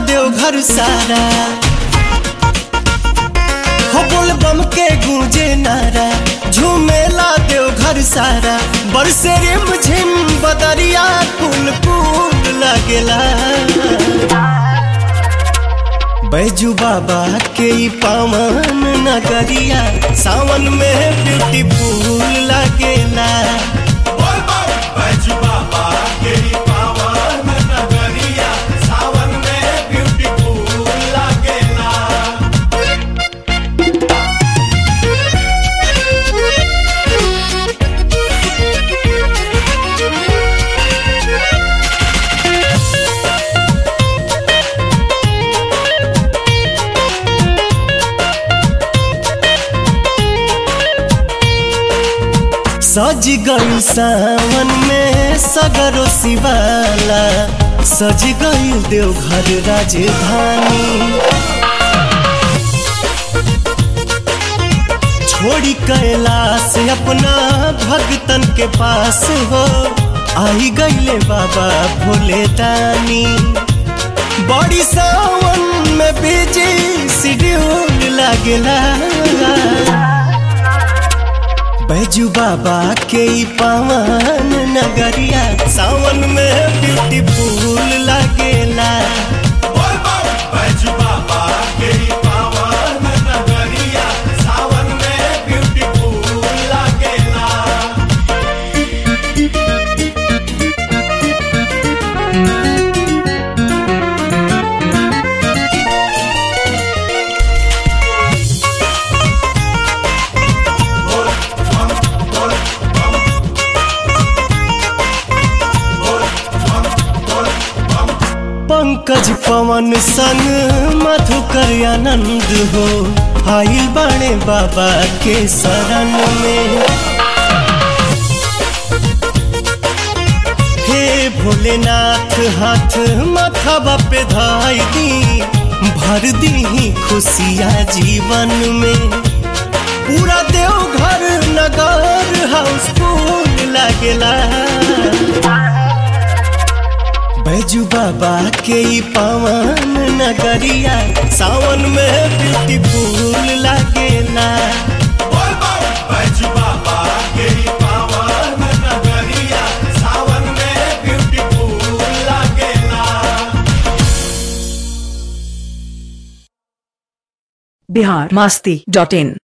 देवघर सारा हो बोल बम के गूंजे नारा झूमेला देवघर सारा बरसे रिम झिम बदरिया कुल कुल लगेला बैजू बाबा के ई पावन नगरिया सावन में ब्यूटीफुल लगेला सज गई सावन में सगरो शिवाला सज गई देवघर राजधानी छोड़ी कैलाश अपना भगतन के पास हो आई गईले बाबा भोले दानी बड़ी सावन में बिजी शेड्यूल लागेला बैजू बाबा के ई पावन नगरिया सावन में ब्यूटीफुल लगेला पंकज पवन संग मधुकर आनंद हो आइल बाणे बाबा के शरण में हे भोलेनाथ हाथ माथावा पे धाई दी भर दी खुशिया जीवन में पूरा देवघर नगर हाउसफुल लगेला बैजू बाबा के ई पावन नगरिया सावन में ब्यूटीफुल लागेला बिहार मस्ती डॉट इन